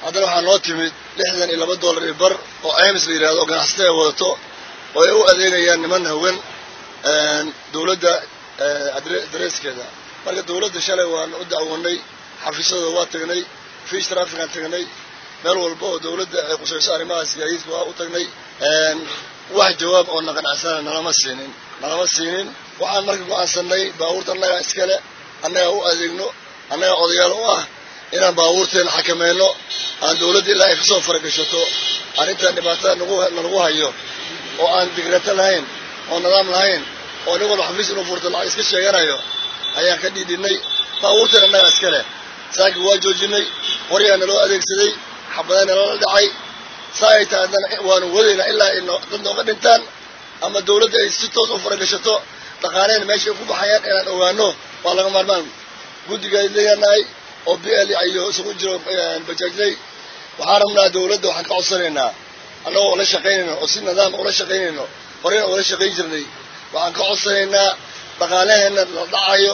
haddana waxaa noo timid lixdan iyo laba dollar iyo bar oo ims la yidhahdo oo ganacsatada ay wadato oo ay u adeegayaan niman hawen dawladda dareeskeeda marka dawladda shalay waan u dacwanay xafiisyadooda waa tagnay fish trafficaan tagnay meel walba oo dawladda ay qusayso arrimahaas gaadiidka waa u tagnay wax jawaab oo na qanacsana nalama siinin nalama siinin waxaan marka go-aansanay baabuurta annagaa iskale annagaa u adeegno annagaa odayaal u ah inaan baabuurteena xakamayno aan dawladda ilaa ay kasoo faragashato arrintan dhibaatada nalagu hayo oo aan digrata lahayn oo nidaam lahayn oo nin walba xafiis inuu furto lacag iska sheeganayo ayaan ka dhiidhinay baabuurteena annagaa iskale saaki waa joojinay qoryaa naloo adeegsaday xabadaa nalala dhacay saa ay tahay haddana waanu wadaynaa ilaa ay dad nooga dhintaan ama dawladda ay si toos u faragashato dhaqaaleena meeshay ku baxayaan inaan ogaano waa laga maarmaan guddiga leeyaanahay oo b l iyo isugu jiro bajaajley waxaan rabnaa dawladda waxaan ka codsanaynaa annagoo ula shaqaynayno oo si nidaam ula shaqaynayno horeyna ula shaqayn jirnay waxaan ka codsanaynaa dhaqaalaheena la dhacayo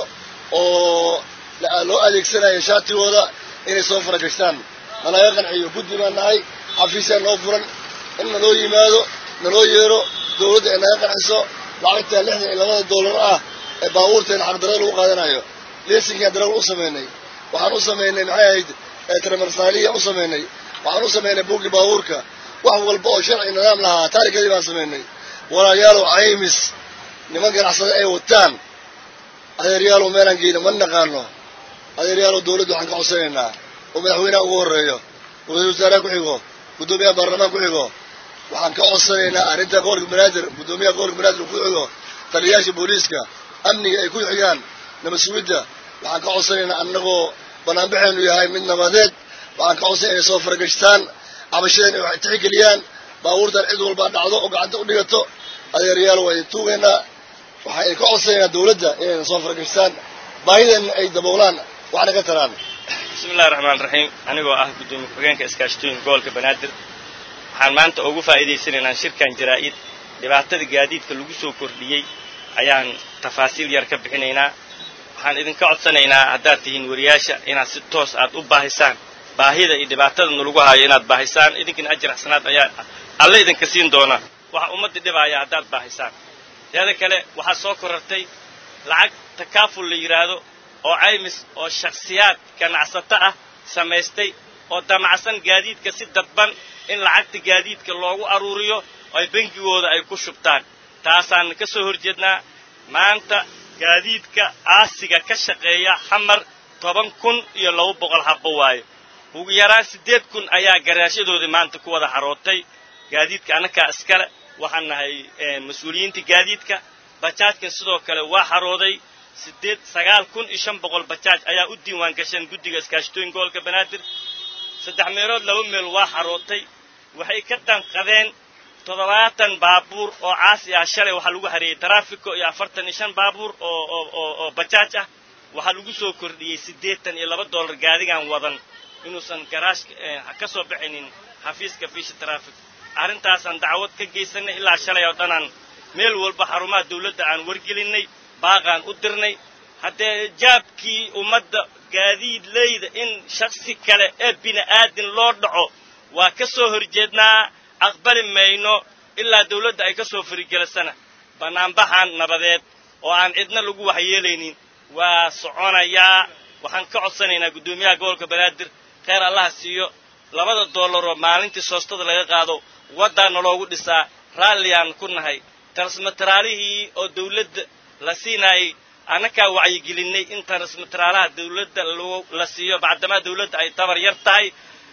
oo loo adeegsanayo shaatigooda inay soo faragashtaan nalaga qanciyo guddi baan nahay xafiisyaa noo furan in naloo yimaado naloo yeero dawladda ay naga qanciso lacagta lixdan iyo labada dollar ah ee baabuurteena xaqdarada lagu qaadanayo lesinkaan darawal u samaynay waxaan u samaynay maxay ahayd tramarsaaliya u samaynay waxaan u samaynay buuggii baabuurka wax walba oo sharci nidaam lahaa taarikadii baan samaynay walaalayaalow caymis niman ganacsada ay wataan adeeryaalow meelaan geyna ma naqaano adeeryaalow dawladda waxaan ka codsanaynaa oo madaxweynaha ugu horreeyo ra-isul wasaaraha ku xigo guddoomiyaha baarlamaan ku xigo waxaan ka codsanaynaa arrinta gobolka banaadir guddoomiyaha gobolka banaadir ku xigo taliyayaasha booliiska amniga ay ku xigaan nabad sugidda waxaan ka codsanaynaa annagoo banaanbaxeenu yahay mid nabadeed waxaan ka codsanay inay soo faragashtaan cabashadeen ay tixgeliyaan baabuurtan cid walbaa dhacdo oo gacanta u dhigato adeeryaal waa idin tuugaynaa waxaan ka codsanaynaa dawladda inayna soo faragashtaan baahideenna ay daboolaan waxna ka taraan bismillahi raxmaan raxiim anigoo ah guddoomiye ku-xigeenka iskaashatooyinka gobolka banaadir waxaan maanta ugu faa'iidaysanaynaa shirkan jaraa'id dhibaatada gaadiidka lagu soo kordhiyey ayaan tafaasiil yar ka bixinaynaa waxaan idinka codsanaynaa haddaad tihiin wariyaasha inaad si toos aad u baahisaan baahida iyo dhibaatada nalagu hayo inaad baahisaan idinkana ajir xasanaad ayaa alle idinka siin doona waxa ummadda dhibaaya haddaad baahisaan teeda kale waxaa soo korartay lacag takaaful la yidhaahdo oo caymis oo shakhsiyaad ganacsato ah samaystay oo damacsan gaadiidka si dadban in lacagta gaadiidka loogu aruuriyo ay bengigooda ay ku shubtaan taasaan ka soo horjeednaa maanta gaadiidka aasiga ka shaqeeya xamar toban kun iyo laba boqol habbo waayo ugu yaraan siddeed kun ayaa garaashadoodii maanta ku wada xarootay gaadiidka annakaa iskale waxaan nahay mas-uuliyiinta gaadiidka bajaajkan sidoo kale waa xarooday siddeed sagaal kun iyo shan boqol bajaaj ayaa u diiwaan gasheen guddiga iskaashatooyin gobolka banaadir saddex meelood laba meel waa xarootay waxay ka danqadeen toddobaatan baabuur oo caasi ah shalay waxaa lagu hareeyey taraafiko iyo afartan iyo shan baabuur oo oo oo oo bajaaj ah waxaa lagu soo kordhiyey siddeetan iyo laba dollar gaadigaan wadan inuusan garaashka ka soo baxaynin xafiiska fiisha taraafik arrintaasaan dacwad ka geysanay ilaa shalay oo dhanaan meel walba xarumaha dawladda aan wargelinnay baaqaan u dirnay haddee jaabkii ummadda gaadiidleyda in shaksi kale ee bini aadin loo dhaco waa ka soo horjeednaa aqbali mayno ilaa dawladda ay ka soo farigelisana bannaanbaxan nabadeed oo aan cidna lagu waxyeelaynin waa soconayaa waxaan ka codsanaynaa guddoomiyaha gobolka banaadir kheyr allaha siiyo labada dollaroo maalintii soostada laga qaado waddaana loogu dhisaa raalliyaan ku nahay tarsmataraalihii oo dawladda la siinaayay annakaa wacyigelinay in tarsmataraalaha dawladda la siiyo bacdamaa dawladda ay tabar yar tahay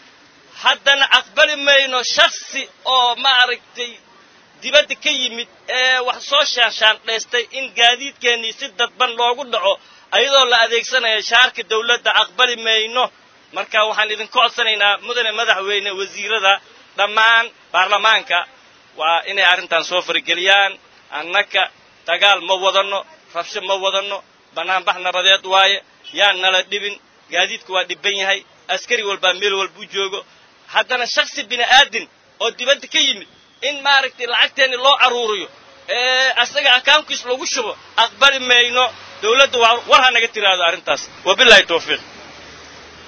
haddana aqbali mayno shaksi oo maaragtay dibadda ka yimid ee wax soo shaanshaandhaystay in gaadiidkeennii si dadban loogu dhaco ayadoo la adeegsanaya shaarka dawladda aqbali mayno marka waxaan idinka codsanaynaa mudane madaxweyne wasiirada dhammaan baarlamaanka waa inay arrintan soo farageliyaan annaka dagaal ma wadanno rabsho ma wadanno bannaanbax nabadeed waaye yaan nala dhibin gaadiidku waa dhibban yahay askari walbaa meel walbuu joogo haddana shaksi bini aadin oo dibadda ka yimid in maaragtay lacagteenni loo aruuriyo ee asaga akawnkiis lagu shubo aqbali mayno dawladda waa war ha naga tiraahdo arrintaas wabilaahi tawfiiq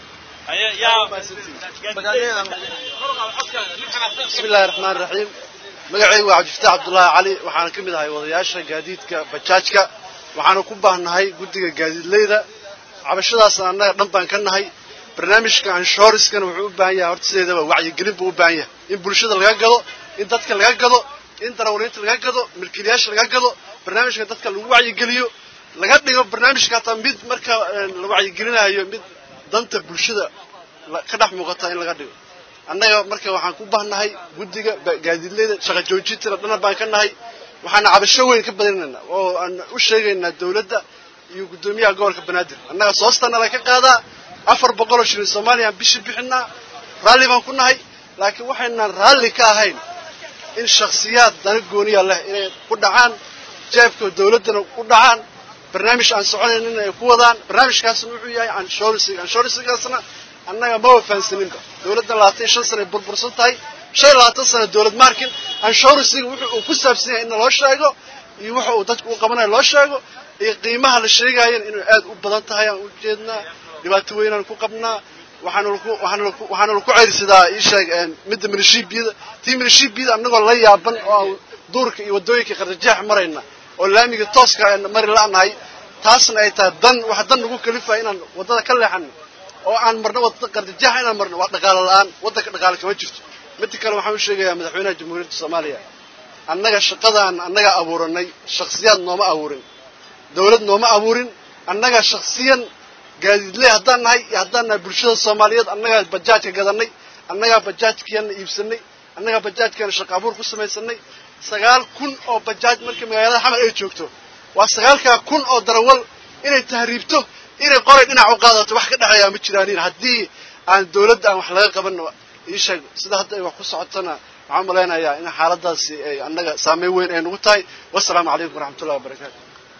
bismi illaahi raxmaan raxiim magacaygu waa cabdifataax cabdullaahi cali waxaana ka mid ahay wadayaasha gaadiidka bajaajka waxaana ku baahnahay guddiga gaadiidleyda cabashadaasna annaga dhan baan ka nahay barnaamijka anshoriskana wuxuu u baahan yahay horta sideedaba wacyigelin buu u baahan yahay in bulshada laga gado in dadka laga gado in darawaliinta laga gado milkiilayaasha laga gado barnaamijka dadka lagu wacyigeliyo laga dhigo barnaamijka hataa mid marka la wacyigelinayo mid danta bulshada ka dhex muuqata in laga dhigo annaga marka waxaan ku bahnahay guddiga gaadiidleyda shaqa joojintana dhana baan ka nahay waxaana cabasho weyn ka badinaynaa oo aan u sheegaynaa dawladda iyo guddoomiyaha gobolka banaadir annaga soostana la ka qaadaa afar boqoloo shilin soomaaliya aan bishii bixinaa raalli baan ku nahay laakiin waxaynaan raalli ka ahayn in shakhsiyaad dana gooniya leh inay ku dhacaan jeebka dawladdana ku dhacaan barnaamij aan soconaynin ay ku wadaan barnaamijkaasna wuxuu yahay anshorisiga anshorisigaasna annaga ma wafahansaninba dawladdan labaatan iyo shan sana ay burbursan tahay shan iyo labaatan sana dawlad maarkin anshorisiga wuxuu uu ku saabsan yahay in loo sheego iyo waxa uu dadku u qabanayo loo sheego iyo qiimaha la sheegayan inay aad u badan tahay aan u jeednaa dhibaato weynaan ku qabnaa waxaana laku waxaana laku waxaana laku ceyrsadaa ii sheeg midda milishiibiyada tii milishiibiyada annagoo la yaaban oo aan duurka iyo waddooyinka qardajeex marayna oo laamiga tooska aan mari la'nahay taasna ay tahay dan waxa dan nagu kalifaya inaan waddada ka leexano oo aan marno waddada qardajeexa inaan marno waa dhaqaalo la'aan waddanka dhaqaale kama jirto midda kale waxaan u sheegayaa madaxweynaha jamhuuriyadda soomaaliya annaga shaqadaan annaga abuuranay shakhsiyaad nooma abuurin dawlad nooma abuurin annaga shakhsiyan gaadiidley haddaan nahay iyo haddaan nahay bulshada soomaaliyeed annagaa bajaajka gadanay annagaa bajaajkiana iibsanay annagaa bajaajkeena shaqa abuur ku samaysanay sagaal kun oo bajaaj markii magaalada xamar ay joogto waa sagaalkaa kun oo darawal inay tahriibto inay qoray dhinac u qaadato wax ka dhexeeyaa ma jiraanin haddii aan dawladda aan wax laga qabanno ii sheeg sida hadda ay wax ku socotona waxaan malaynayaa in xaaladaasi ay annaga saameyn weyn ay nagu tahay wasalaamu calaykum waraxmatullahi wabarakaatu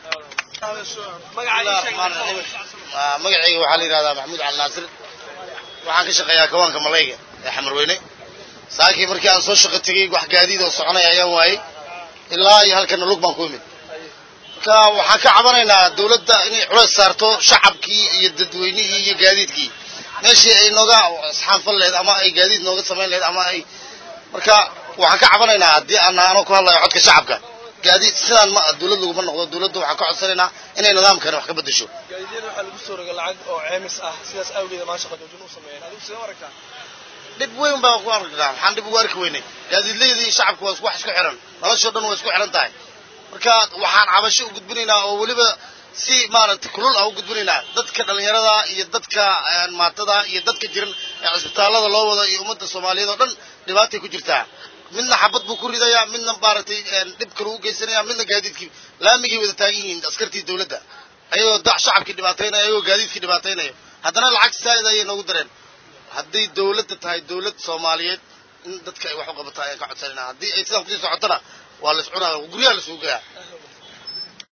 magacayga waxaa la yidhahdaa maxamuud cali naasir waxaan ka shaqeeyaa kawaanka malayga ee xamarweyne saakii markii aan soo shaqo tegey wax gaadiid oo soconaya ayaan waayey ilaa iyo halkana lug baan ku imid marka waxaan ka cabanaynaa dawladda inay culays saarto shacabkii iyo dadweynihii iyo gaadiidkii meeshii ay nooga isxaanfal lahayd ama ay gaadiid nooga samayn lahayd ama ay marka waxaan ka cabanaynaa haddii aan anoo ku hadlayo codka shacabka gaadiid sidaan ma dawlad laguma noqdo dawladda waxaan ka codsanaynaa inay nidaamkani wax ka bedesho gaadiidyada waxaa lagu soo rogay lacag oo ceemis ah sidaas awgeeda maa shaqa joojin u sameeyeen adigu sidee u aragtaa dhib weyn baan ku arkaa maxaan dhib ugu arki weynay gaadiidleydii shacabku waa wax isku xiran noloshoo dhan waa isku xiran tahay marka waxaan cabasho u gudbinaynaa oo weliba si maaragtay kulul ah u gudbinaynaa dadka dhallinyarada iyo dadka maatada iyo dadka jiran ee cisbitaallada loo wado iyo ummadda soomaaliyeed oo dhan dhibaatay ku jirtaa midna xabad buu ku ridayaa midna maaragtay dhib kale u geysanaya midna gaadiidkii laamigay wada taagan yihiin askartii dawladda ayagoo da shacabkii dhibaataynaya ayagoo gaadiidkii dhibaataynayo haddana lacag saa'id ayay noogu dareen hadday dawladda tahay dawlad soomaaliyeed in dadka ay wax u qabataa ayaan ka codsanayna haddii ay sidaan kusii socotona waa la iscunaa guryaha la suugayaa